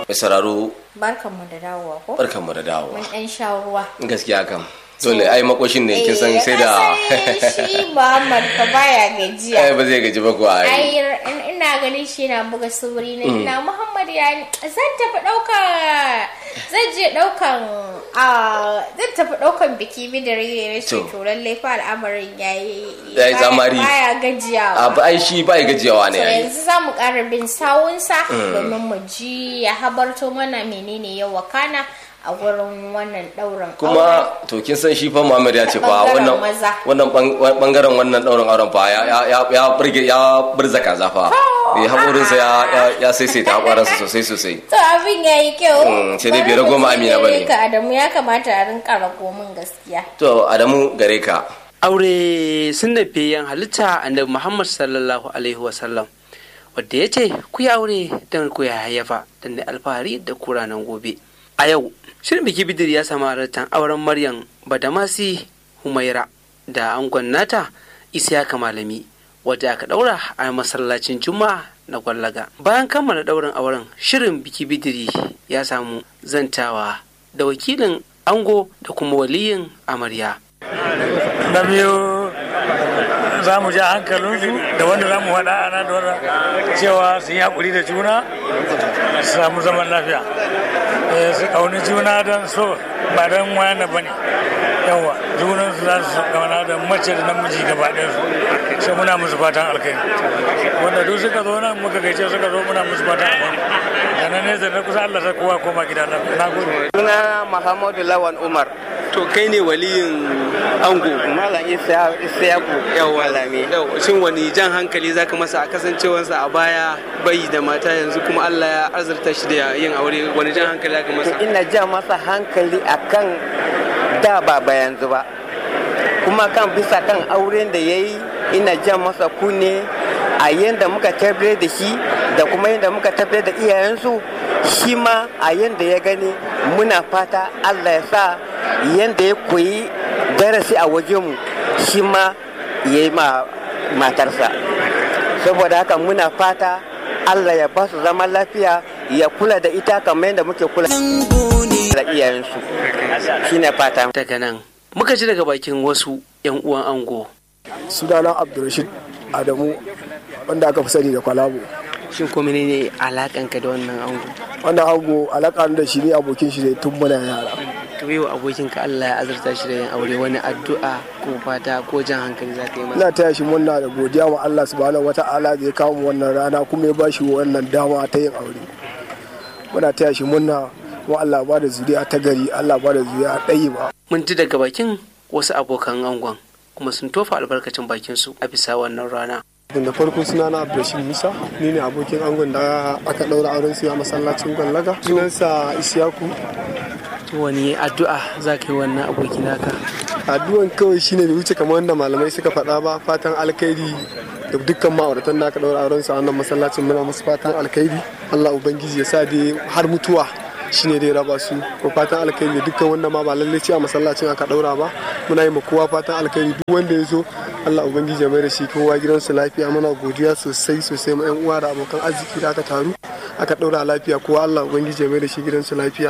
mai sauraro barkanmu da dawowa ko barkanmu da dawowa mun ɗan sha ruwa gaskiya kam dole ai makoshin ne kin san sai da shi Muhammad fa baya gajiya ai ba zai gaji ba ko ai ai ina ganin shi na buga sauri na ina Muhammad ya zan tafi ɗauka zan je ɗaukan a zan tafi ɗaukan biki bidare ne shi To. to lalle fa al'amarin yayi Yayi baya- tsamari. baya gajiyawa a ba ai shi ba ya gajiyawa ne To ai yanzu za mu ƙara bin sawunsa domin mu ji ya habarto mana menene ya wakana a gurin wannan ɗaurin kuma to kin san shi fa Muhammad ya ce fa Bangaren wannan maza. wannan bang- bangaren wannan daurin auren fa ya ya ya ya burge ya burza kaza fa eh hakorin sa ya ya ya saisaita hakorin sa sosai sosai To abin ya yi kyau. Mm, sai dai Bari bai rago mu ma ji Amina gare bane. ka Adamu ya kamata a rinka rago min gaskiya. to Adamu gare ka aure sunna fiyen halitta annabi muhammad sallallahu alaihi wasallam wadda ya ce ku yi aure don ku ya hayyafa don da alfahari da kuranan gobe a yau shirin biki bidir ya samu halartar auren maryam badamasi humaira da angon nata isiyaka malami wadda aka daura a masallacin juma'a na gwallaga bayan kammala daurin auren shirin biki bidiri ya samu zantawa da wakilin ango da kuma waliyin amarya na biyu za mu ja hankalinsu da wanda za mu haɗa ana da cewa su yi haƙuri da juna su samu zaman lafiya Eh, su ƙauni juna don so ba don wani ba ne yawa junan su za su ƙauna da mace da namiji gaba ɗaya su sai muna musu fatan alkai wanda duk suka zo nan muka gaice suka zo muna musu fatan alkai da na nesa na kusa Allah ta kowa koma gida na na gode suna Muhammadu Lawan Umar To kai ne waliyin ango. Malam Isa Isayaku Yawwa Malami Yau, shin wani jan hankali zaka masa a kasancewarsa a baya bai da mata yanzu kuma Allah ya azurta shi da yin aure wani jan hankali zaka masa? ina ja masa hankali akan da ba ba yanzu ba kuma kan bisa kan auren da ya yi ina jan masa kunne a yadda muka tabbatar da shi da kuma yadda muka tabbatar da iyayensu shi ma a yadda ya gani muna fata allah ya sa yadda ya koyi darasi a wajenmu shi ma ya yi ma matarsa saboda haka muna fata allah ya ba su zaman lafiya ya kula da ita kamar yadda muke kula da iyayensu shine fata daga nan muka ji daga bakin wasu 'yan uwan ango sunana abdulrashid adamu wanda aka fi sani da kwalabo shin ko menene alakanka da wannan ango wanda ango alaka da shi ne abokin shi ne tun muna yara to yau abokinka Allah ya azurta shi da yin aure wani addu'a ko fata ko jan hankali za ka yi masa ina taya shi murna da godiya wa Allah subhanahu wata'ala da ya kawo mu wannan rana kuma ya ba shi wannan dama ta yin aure muna taya shi murna kuma Allah ba da zuriya ta gari Allah ba da zuriya ɗayi ba mun ji daga bakin wasu abokan angon kuma sun tofa albarkacin bakin su a bisa wannan rana da farko suna na abdulrashid musa ni ne abokin angon da aka ɗaura auren su a masallacin gwallaga sunansa isiyaku to wani addu'a za ka yi wannan aboki naka addu'an kawai shine bai wuce kamar wanda malamai suka faɗa ba fatan alkhairi da dukkan ma'auratan da aka ɗaura auren su a wannan masallacin muna musu fatan alkhairi Allah ubangiji ya sa dai har mutuwa shine dai raba su ko fatan alkhairi da dukkan wanda ma ba lalle ce a masallacin aka ɗaura ba muna yi ma kowa fatan alkhairi duk wanda ya zo Allah ubangiji ya mai da shi kowa gidansu lafiya muna godiya sosai sosai ma yan uwa da abokan arziki da aka taru aka ɗaura lafiya kowa Allah ubangiji ya mai da shi gidansu lafiya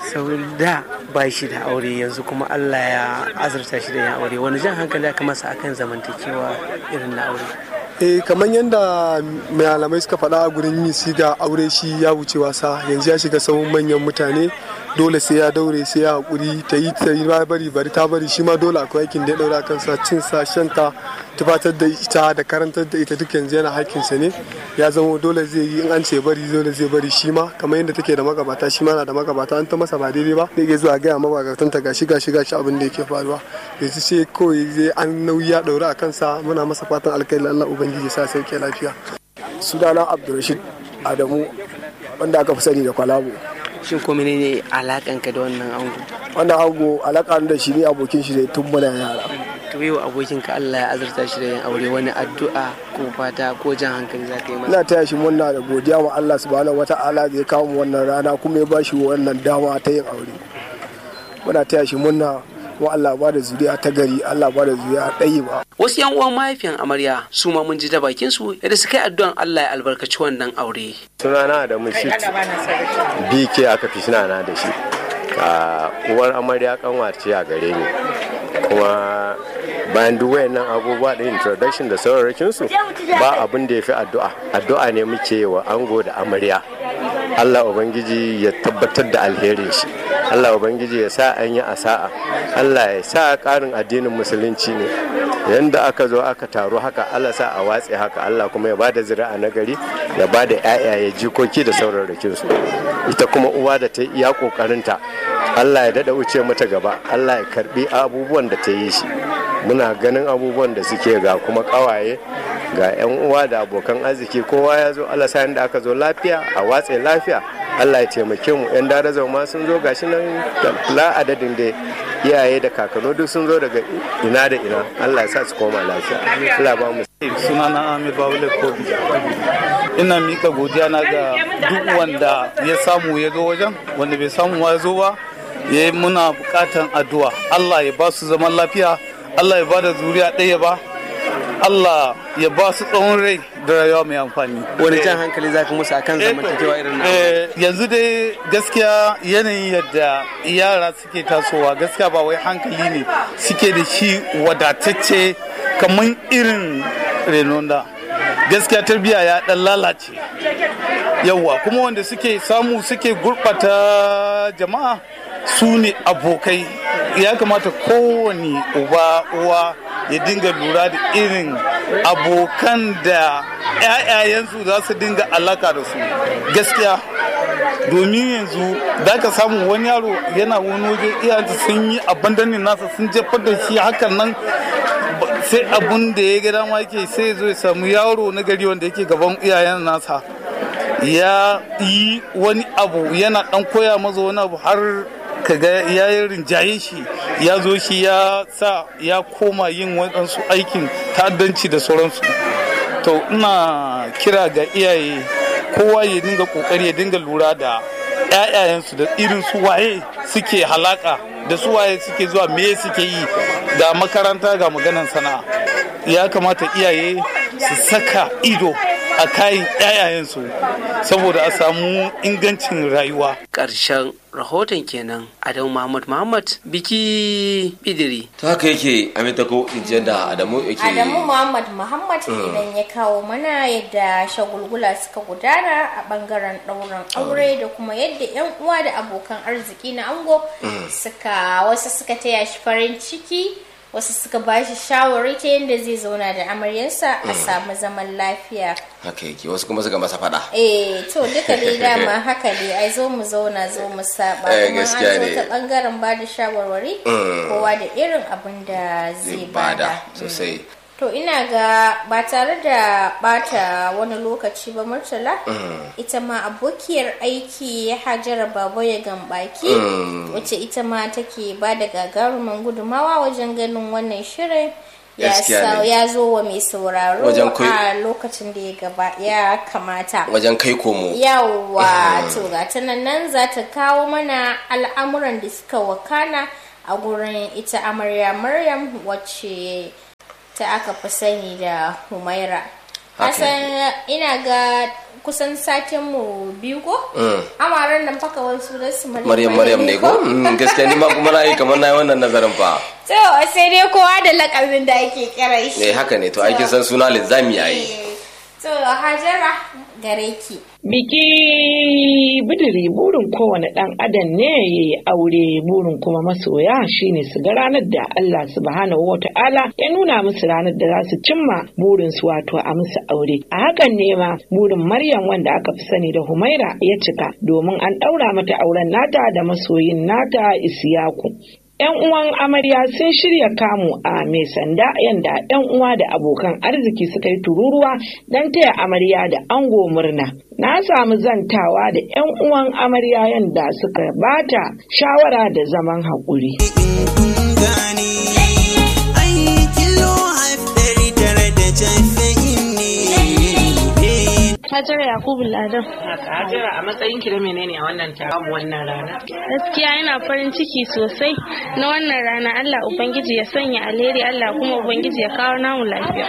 da ba shi da aure yanzu kuma Allah ya azurta shi da yin aure wani jan hankali aka masa akan zamantakewa irin na aure eh kamar yadda malamai suka faɗa a gurin yin siga aure shi ya wuce wasa yanzu ya shiga sahun manyan mutane dole sai ya daure sai ya haƙuri ta yi ta yi bari bari ta bari shi ma dole akwai aikin da ya daura kansa cin sa shan ta tufatar da ita da karantar da ita duk yanzu yana hakkinsa ne ya zama dole zai yi in an ce bari dole zai bari shi ma kamar yadda take da magabata shi ma na da magabata an ta masa ba daidai ba zai iya zuwa gaya magabatan ta gashi gashi gashi abin da yake faruwa yanzu sai kawai zai an nauyi ya daura a kansa muna masa fatan alkhairi Allah ubangiji sa sauke lafiya sunana abdulrashid adamu wanda aka fi sani da kwalabo shin ko menene alakanka da wannan ango wannan ango alaka da shi ne abokin shi ne tun muna yara to yau abokinka Allah ya azurta shi da yin aure wani addu'a ko fata ko jan hankali za ka yi masa ina taya shi murna da godiya wa Allah subhanahu wata'ala da ya kawo mu wannan rana kuma ya bashi wannan dama ta yin aure muna taya shi murna kuma Allah ba da zuriya ta gari Allah ba da zuriya ɗayi ba wasu yan uwan mahaifiyan amarya su ma mun ji ta bakin su yadda suka yi addu'an Allah ya albarkaci wannan aure sunana da mushit bk aka fi na da shi a uwar amarya kanwace a gare ni kuma bayan duk wayannan abubuwa da introduction da sauraron su ba abin da ya fi addu'a addu'a ne muke wa ango da amarya Allah Ubangiji ya tabbatar da alherin shi Allah Ubangiji ya sa an yi a sa'a Allah ya sa ƙarin addinin musulunci ne yanda aka zo aka taru haka Allah sa a watse haka Allah kuma ya bada zira'a na gari ya bada ƴaƴaye jikoki da sauraron su ita kuma uwa da ta yi iya ƙoƙarinta Allah ya dada wuce mata gaba Allah ya karbi abubuwan da ta yi shi muna ganin abubuwan da suke ga kuma kawaye ga 'yan uwa da abokan arziki kowa ya zo Allah sa da aka zo lafiya a watse lafiya Allah ya taimake mu 'yan daraja ma sun zo gashi nan la adadin da iyaye da kakanni duk sun zo daga ina da ina Allah ya sa su koma lafiya Allah ba mu sunana Amir Babule Kobi ina mika godiya na ga duk wanda ya samu ya zo wajen wanda bai samu ya zo ba ya muna bukatan addu'a Allah ya ba su zaman lafiya Allah ya ba da zuriya ɗaya ba Allah ya ba su tsawon rai da rayuwa mai amfani. Wani jan hankali za ka musu akan zamantakewa irin na Yanzu dai gaskiya yanayin yadda yara suke tasowa gaskiya ba wai hankali ne suke da shi wadatacce kamar irin renon da. Gaskiya tarbiyya ya ɗan lalace. Yawwa kuma wanda suke samu suke gurɓata jama'a su ne abokai ya kamata kowane uba uwa ya dinga lura da irin abokan da 'ya'yayensu za su dinga alaka da su gaskiya domin yanzu da ka samu wani yaro yana wani waje iyayensa sun yi abandonin nasa sun jefar da shi hakan nan sai abun da ya ga dama yake sai zo ya samu yaro na gari wanda yake gaban iyayen nasa ya yi wani abu yana dan koya maza wani abu har kaga ya yi rinjaye shi ya zo shi ya sa ya koma yin waɗansu aikin ta'addanci da sauransu to ina kira ga iyaye kowa ya dinga kokari ya dinga lura da 'ya'yayensu da irin su waye suke halaka da su waye suke zuwa me suke yi ga makaranta ga maganan sana'a ya kamata iyaye su saka ido a kayan 'ya'yayensu saboda a samu ingancin rayuwa ƙarshen rahoton kenan Adamu Muhammad Muhammad biki bidiri. ta haka yake aminta ko injiyar da adamu yake Adamu Muhammad Muhammad idan ya kawo mana yadda shagulgula suka gudana a bangaren ɗaurin aure da kuma yadda 'yan uwa da abokan arziki na ango suka wasu suka taya shi farin ciki wasu suka ba shi shawari ta yadda zai zauna da amaryarsa a samu zaman lafiya haka yake wasu kuma suka masa fada eh to duka dai dama haka dai ai zo mu zauna zo mu saba Eh, kuma an gaskiya zo ne. ta bangaren ba da shawarwari Mm. kowa da irin abin da zai zai bada bada sosai to ina ga ba tare da bata wani lokaci ba murtala ita ma abokiyar aiki hajara baba ya gambaki Mm. wacce ita ma take ba da gagarumin gudumawa wajen ganin wannan shirin ya Gaskiya sa- ne. ya zo wa mai sauraro Wajen kai- a lokacin da ya gaba ya kamata wajen kai komo yawwa to ga ta nan nan za ta kawo mana al'amuran da suka wakana a gurin ita amarya maryam wacce ta aka fi sani da humaira Haka kasan ina ga kusan satin mu biyu ko Mm. amaran nan faka wasu da su maryam maryam ne ko Mm, gaskiya ni ma kuma na yi kamar na yi wannan nazarin fa to sai dai kowa da lakabin da ake kira shi ne haka ne to aikin san suna linzami yayi Eh, to hajara gare ki Biki bidiri burin kowane ɗan adam ne ya yi aure burin kuma masoya shine su ga ranar da Allah subhanahu wa ta'ala ya nuna musu ranar da za su cimma burin su wato a musu aure. A hakan ne ma burin Maryam wanda aka fi sani da Humaira ya cika domin an ɗaura mata auren nata da masoyin nata Isiyaku. 'Yan uwan amarya sun shirya kamu a mai sanda yanda 'yan uwa da abokan arziki suka yi tururuwa don taya amarya da ango murna. Na samu zantawa da 'yan uwan amarya yanda suka bata shawara da zaman haƙuri. Hajara Yakubu Ladan. Hajara a matsayin ki da menene a wannan taron wannan rana? Gaskiya ina farin ciki sosai na wannan rana Allah Ubangiji ya sanya alheri Allah kuma Ubangiji ya kawo namu lafiya.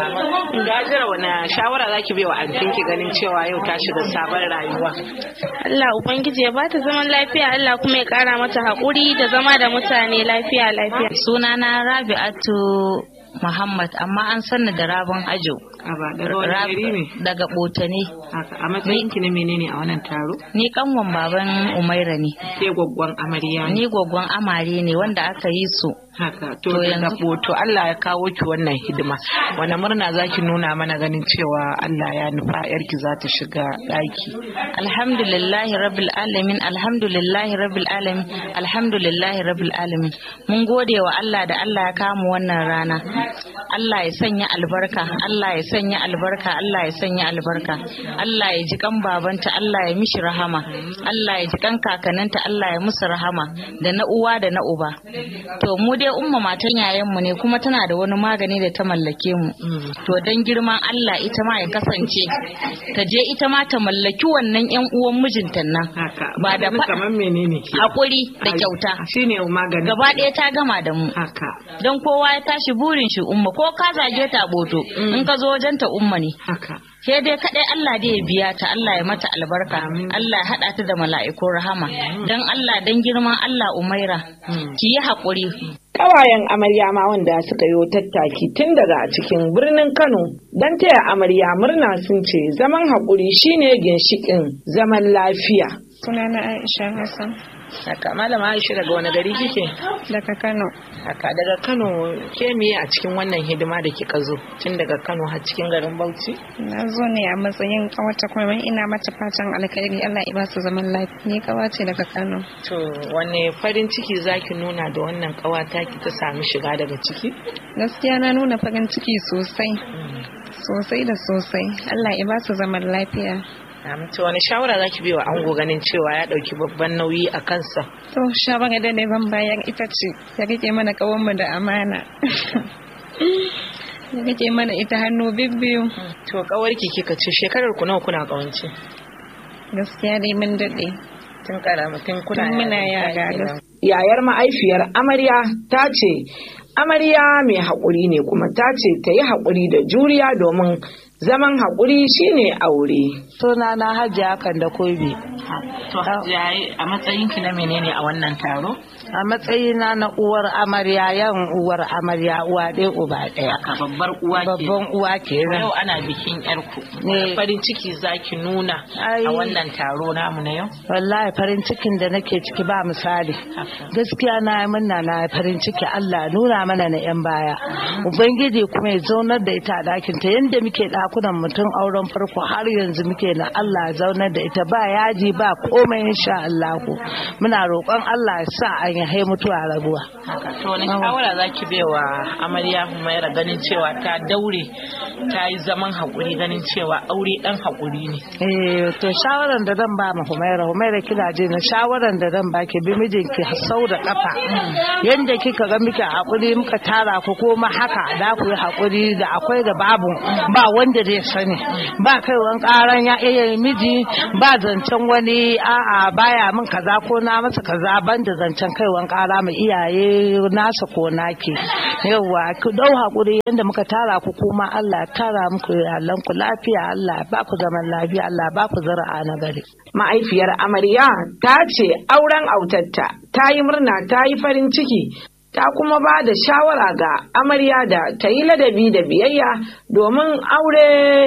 Hajara wani shawara zaki bai wa antinki ganin cewa yau ta shiga sabon rayuwa? Allah Ubangiji ya bata zaman lafiya Allah kuma ya kara mata haƙuri da zama da mutane lafiya lafiya. Sunana Rabi'atu Muhammad amma an sanni da rabon ajo. daga wani gari ne? Daga Botane. A matsayin ki na menene a wannan taro? Ni kanwan baban Umaira ne. Ke gwaggwan amarya ne? Ni gwaggwan amare ne wanda aka yi su. Haka to yanzu boto Allah ya kawo ki wannan hidima. Wani murna zaki nuna mana ganin cewa Allah ya nufa yarki za ta shiga ɗaki. Alhamdulillahi rabbil alamin alhamdulillahi rabbil alamin alhamdulillahi rabbil alamin. Mun gode wa Allah da Allah ya kamu wannan rana. Allah ya sanya albarka Allah ya sanya albarka Allah ya sanya albarka Allah ya ji kan babanta Allah ya mishi rahama Allah ya ji kan kakanninta Allah ya musu rahama da na uwa da na uba to mu dai umma matan yayan mu ne kuma tana da wani magani da ta mallake mu to dan girman Allah ita ma ya kasance ta je ita ma ta mallaki wannan yan uwan mijinta nan ba da kamar menene hakuri da kyauta shine magani gaba ɗaya ta gama da mu haka don kowa ya tashi burin shi umma ko ka zage ta boto in ka zo wajen ta umma ne haka ke dai kadai Allah dai ya biya ta Allah ya mata albarka Allah ya hada ta da mala'ikun rahama dan Allah dan girman Allah Umaira ki yi hakuri Ƙawayen amarya ma wanda suka yi tattaki tun daga cikin birnin Kano don taya amarya murna sun ce zaman haƙuri shine ginshiƙin zaman lafiya. Sunana Aisha Hassan. Haka malama Aisha daga wani gari kike? Daga Kano. Haka daga Kano ke miye a cikin wannan hidima da kika zo tun daga Kano har cikin garin Bauchi? Na zo ne a matsayin kawata kuma ina mata fatan alkhairi Allah ya ba su zaman lafiya. Ni kawace daga Kano. To wane farin ciki zaki nuna da wannan kawata ki ta sami shiga daga ciki? Gaskiya na nuna farin ciki sosai. Sosai da sosai. Allah ya ba su zaman lafiya. to wani shawara zaki bai wa ango ganin cewa ya dauki babban nauyi a kansa to shawara da ne ban bayan ita ce ya rike mana kawanmu da amana ya rike mana ita hannu bibbiyu to kawarki kika ce shekarar ku nawa kuna kawance gaskiya dai mun dade tun karama tun kuna tun muna yara yayar ma'aifiyar amarya ta ce amarya mai haƙuri ne kuma ta ce ta yi haƙuri da juriya domin zaman haƙuri shine aure. Suna na hajiya kan da kobe. To hajiya a matsayinki na menene a wannan taro? A matsayina na uwar amarya yan uwar amarya uwa ɗaya uba ɗaya. A babbar uwa ke. Babban uwa ke Yau ana bikin yarku. Ne. Farin ciki zaki nuna a wannan taro namu na yau? Wallahi farin cikin da nake ciki ba misali. Gaskiya na yi murna na farin ciki Allah nuna mana na 'yan baya. Ubangiji kuma ya zaunar da ita a ɗakinta yadda muke ɗakunan mutum auren farko har yanzu muke na Allah zaunar da ita ba yaji ba komai insha Allah muna roƙon Allah ya sa an yi mutuwa rabuwa. To wani shawara za ki wa amarya Humaira ganin cewa ta daure ta yi zaman haƙuri ganin cewa aure ɗan haƙuri ne. Eh to shawaran da zan ba ma Humaira Humaira kina je na shawaran da zan baki bi mijinki sau da kafa yanda kika ga muke haƙuri muka tara ku koma haka da ku yi haƙuri da akwai da babu ba wanda zai sani ba kaiwan ƙaran ya iya miji ba zancen wani a'a baya min kaza ko na masa kaza banda zancen kaiwan ƙara mai iyaye nasa ko naki yawa ku dau haƙuri yanda muka tara ku kuma Allah ya tara muku iyalan ku lafiya Allah ya ba ku zaman lafiya Allah ya ba ku zara'a na gari Ma'aifiyar amarya ta ce auren autatta ta yi murna ta yi farin ciki ta kuma ba da shawara ga amarya da ta yi ladabi da biyayya domin aure